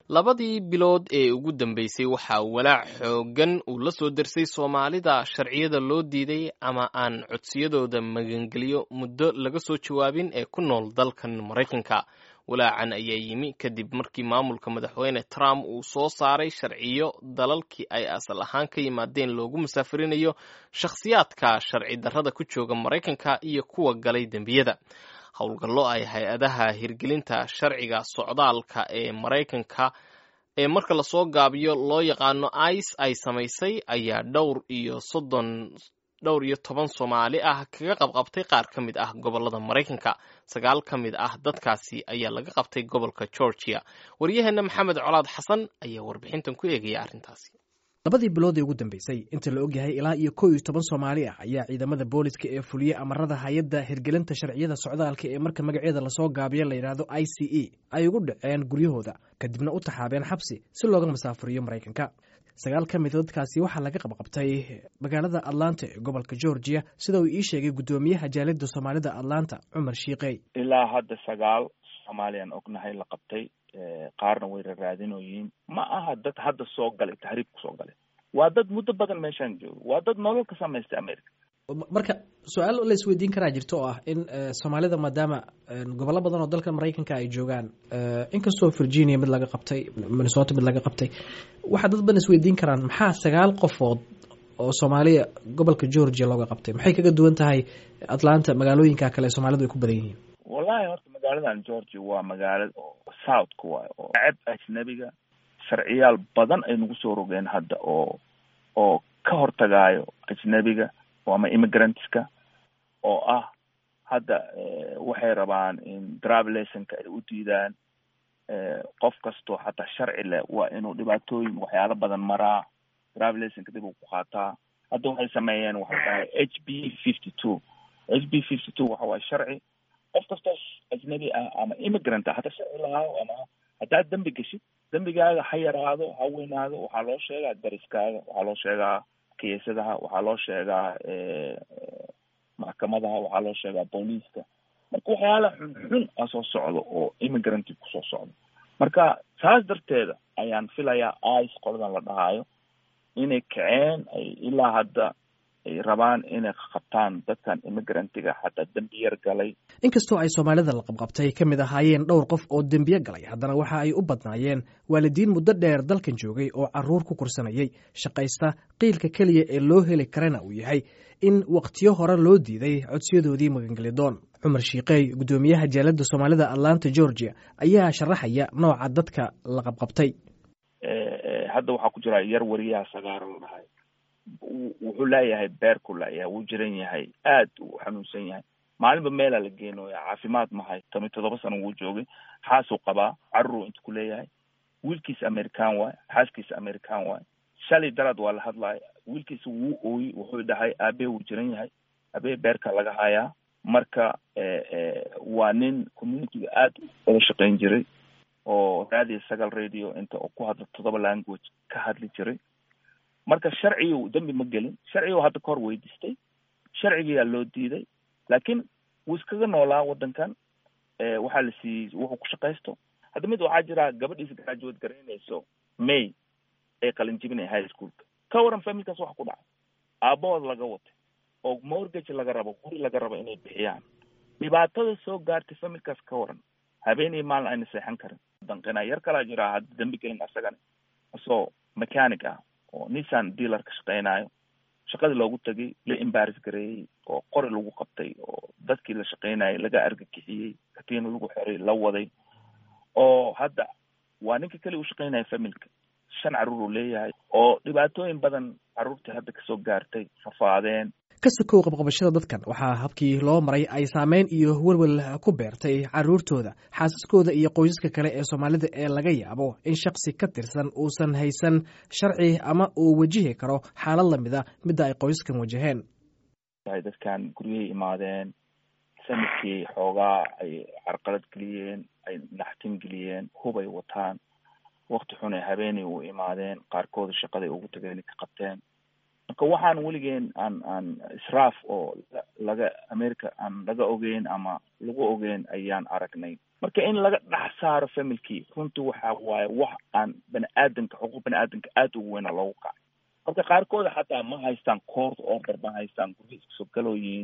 labadii bilood ee ugu dambeysay waxaa walaac xooggan uu la soo dersay soomaalida sharciyada loo diiday ama aan codsiyadooda magangeliyo muddo laga soo jawaabin ee ku nool dalkan maraykanka walaacan ayaa yimi kadib markii maamulka madaxweyne trump uu soo saaray sharciyo dalalkii ay asal ahaan ka yimaadeen loogu musaafirinayo shakhsiyaadka sharci darrada ku jooga maraykanka iyo kuwa galay dembiyada howlgallo ay hay-adaha hirgelinta sharciga socdaalka ee maraykanka ee marka lasoo gaabiyo loo yaqaano ice ay samaysay ayaa dhowr iyo soddon dhowr iyo toban soomaali ah kaga qabqabtay qaar ka mid ah gobollada maraykanka sagaal ka mid ah dadkaasi ayaa laga qabtay gobolka georgia waryaheena maxamed colaad xasan ayaa warbixintan ku eegaya arrintaasi labadii bilood ee ugu dambeysay inta la ogyahay ilaa iyo kow iyo toban soomaali ah ayaa ciidamada booliska ee fuliyey amarada hay-adda hirgelinta sharciyada socdaalka ee marka magaceeda lasoo gaabiyo la yidhaahdo i c e ay ugu dhaceen guryahooda kadibna u taxaabeen xabsi si looga masaafuriyo maraykanka sagaal ka mida dadkaasi waxaa laga qabqabtay magaalada atlanta ee gobolka georgia sida uu ii sheegay guddoomiyaha jaalida soomaalida atlanta cumar shiiqey ilaa hadda sagaal soomaaliyaan ognahay la qabtay qaarna way raraadinoyiin ma aha dad hadda soo galay tahriib kusoo galay waa dad muddo badan meeshaan jooga waa dad nolol ka samaystay america marka su-aal la isweydiin karaa jirto oo ah in soomaalida maadaama gobollo badan oo dalka maraykanka ay joogaan inkastoo virginia mid laga qabtay minnesota mid laga qabtay waxaa dad badan isweydiin karaan maxaa sagaal qofood oo soomaaliya gobolka georgia looga qabtay maxay kaga duwan tahay atlanta magaalooyinka kale ee soomaalidu ay ku badan yihiin wallahi horta magaaladan georgia waa magaalada oo southka waay oo ceb ajnabiga sharciyaal badan ay nagu soo rogeen hadda oo oo ka hortagaayo ajnabiga ama immigrantska oo ah hadda waxay rabaan in drive lessonka ay u diidaan qof kastoo xataa sharci leh waa inuu dhibaatooyin waxyaalo badan maraa drive lessonka dib uu ku qaataa hadda waxay sameeyeen waxay tahay h b fifty two h b fifty two waxa waaye sharci qof kastoo ajnabi ah ama immigrant ah hadda sharci lahaayo ama haddaad dembi geshid dembigaaga ha yaraado ha weynaado waxaa loo sheegaa dariskaaga waxaa loo sheegaa kiisadaha waxaa loo sheegaa maxkamadaha waxaa loo sheegaa booliiska marka waxyaala xunxun a soo socdo oo immigranti kusoo socdo marka saas darteeda ayaan filayaa ice qoladan la dhahaayo inay kaceen ay ilaa hadda ay rabaan inay qabtaan dadkan immigrantiga xataa dembiyar galay inkastoo ay soomaalida la qabqabtay ka mid ahaayeen dhowr qof oo dembiye galay haddana waxa ay u badnaayeen waalidiin muddo dheer dalkan joogay oo caruur ku kursanayay shaqaysta qiilka keliya ee loo heli karana uu yahay in wakhtiyo hore loo diiday codsiyadoodii magangelidoon cumar shiiqey guddoomiyaha jaalada soomaalida atlanta georgia ayaa sharaxaya nooca dadka la qabqabtay hadda waxaa ku jira yar wariyaha sagaaro la dhahay wuxuu leeyahay beerku leeyahay wuu jiran yahay aad uu xanuunsan yahay maalinba meelaa la geenooya caafimaad mahay toban toddoba sano wuu joogay xaasuu qabaa caruruu inta ku leeyahay wiilkiisa american waay xaaskiisa american waay shalay daraad waa la hadlaya wiilkiisa wuu ooyey wuxuu dhahay aabee wuu jiran yahay aabee beerka laga hayaa marka waa nin communityga aad wada shaqayn jiray oo raadiyo sagal radio inta oo ku hadla toddoba language ka hadli jiray marka sharcigu dembi ma gelin sharcigu hadda kahor weydiistay sharcigiyaa loo diiday laakiin wuu iskaga noolaa waddankan waxaa la siiyey wuxuu ku shaqaysto hadda mid waxaa jira gabadhiisa graduate garaynayso may ay qalin jibinaya high schoolka ka waran familkaas waxa ku dhacay aabahood laga watay oo mortgage laga rabo guri laga rabo inay bixiyaan dhibaatada soo gaartay familkaas ka waran habeenii maalin ayna seexan karin danqina yar kalaa jira hadda dembi gelin asagana asoo mechanic ah oo nissan dealer ka shaqeynayo shaqadii loogu tagay la embaris gareeyey oo qori lagu qabtay oo dadkii la shaqeynayay laga argagixiyey katiina lagu xiray la waday oo hadda waa ninka keli u shaqeynaya familka shan carruur uu leeyahay oo dhibaatooyin badan carruurtii hadda kasoo gaartay rafaadeen ka sokow qabqabashada dadkan waxaa habkii loo maray ay saameyn iyo welwel ku beertay caruurtooda xaasaskooda iyo qoysaska kale ee soomaalida ee laga yaabo in shaksi ka tirsan uusan haysan sharci ama uu wajihi karo xaalad lamida midda ay qoysaskan wajaheen dadkan guryahay imaadeen sanadkii xoogaa ay carqalad geliyeen ay naxtin geliyeen hubay wataan wakti xun ay habeenay u imaadeen qaarkooda shaqaday ugu tageen ka qabteen marka waxaan weligeen aan aan israaf oo laga america aan laga ogeyn ama lagu ogeyn ayaan aragnay marka in laga dhex saaro familkii runtii waxa waaye wax aan bani aadanka xuquuq bani aadanka aada ugu weyna loogu kacay marka qaarkooda xataa ma haystaan court order ma haystaan gurya iska soo galooyiin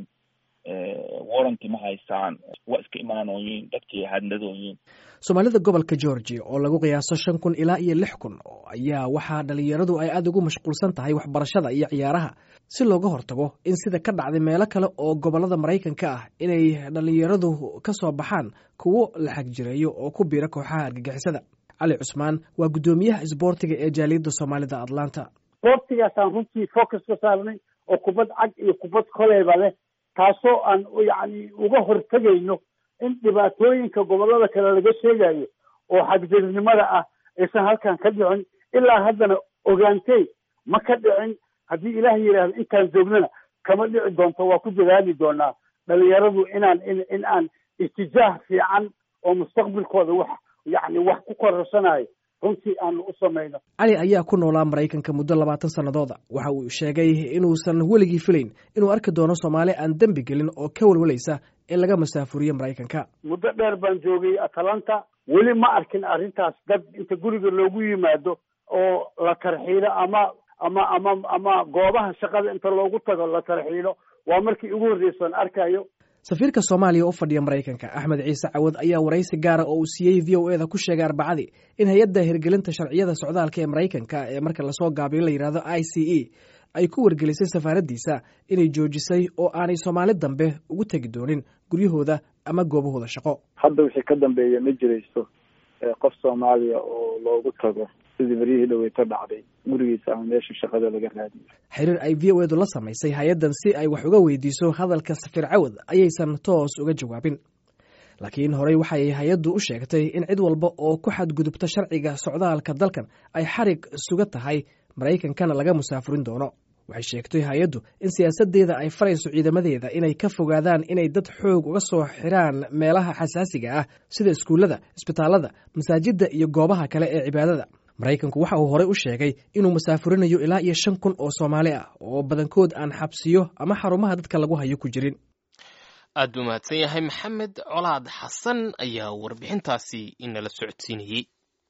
warranty ma haystaan waa iska imaanooyiin dadkii hadnadooyiin soomaalida gobolka georgia oo lagu qiyaaso shan kun ilaa iyo lix kun ayaa waxaa dhalinyaradu ay aada ugu mashquulsan tahay waxbarashada iyo ciyaaraha si looga hortago in sida ka dhacday meelo kale oo gobolada maraykanka ah inay dhalinyaradu ka soo baxaan kuwo la xagjireeyo oo ku biira kooxaha argagixisada cali cusmaan waa guddoomiyaha isboortiga ee jaaliyadda soomaalida atlanta isboortigaasaan runtii focus ka saarnay oo kubad cag iyo kubad koleyba leh taasoo aan yacni uga hortegayno in dhibaatooyinka gobollada kale laga sheegayo oo xagjirnimada ah aysan halkan ka dhicin ilaa haddana ogaantey ma ka dhicin haddii ilaah yidhaahdo intaan joognana kama dhici doonto waa ku dadaali doonaa dhalinyaradu inaan in in aan itijaah fiican oo mustaqbalkooda wax yacni wax ku kororsanayo runtii aanu u samayno cali ayaa ku noolaa maraykanka muddo labaatan sannadooda waxa uu sheegay inuusan weligii filayn inuu arki doono soomaali aan dembi gelin oo ka walwalaysa in laga masaafuriyo maraykanka muddo dheer baan joogay atalanta weli ma arkin arrintaas dad inta guriga loogu yimaado oo la tarxiilo ama ama ama ama goobaha shaqada inta loogu tago la tarxiilo waa markii ugu horreysan arkayo safiirka soomaaliya u fadhiya maraykanka axmed ciise cawad ayaa waraysi gaara oo uu siiyey v o eda ku sheegay arbacadii in hay-adda hirgelinta sharciyada socdaalka ee maraykanka ee marka lasoo gaabiyo la yidhahdo i c e ay ku wargelisay safaaraddiisa inay joojisay oo aanay soomaali dambe ugu tegi doonin guryahooda ama goobahooda shaqo hadda wixii ka dambeeya ma jirayso qof soomaaliya oo loogu tago sidii baryihii dhaweyto dhacday gurigiisa ama meesha shaqada laga raadiyo xiriir ay v o edu la samaysay hay-addan si ay wax uga weydiiso hadalka safiir cawad ayaysan toos uga jawaabin laakiin horey waxay hay-addu u sheegtay in cid walba oo ku xadgudubta sharciga socdaalka dalkan ay xarig suga tahay maraykankana laga musaafurin doono waxay sheegtay hay-addu in siyaasaddeeda ay farayso ciidamadeeda inay ka fogaadaan inay dad xoog uga soo xiraan meelaha xasaasiga ah sida iskuullada isbitaallada masaajidda iyo goobaha kale ee cibaadada maraykanku waxa uu horey u sheegay inuu masaafurinayo ilaa iyo shan kun oo soomaali ah oo badankood aan xabsiyo ama xarumaha dadka lagu hayo ku jirin aad buu mahadsan yahay maxamed colaad xasan ayaa warbixintaasi inala socodsiinayey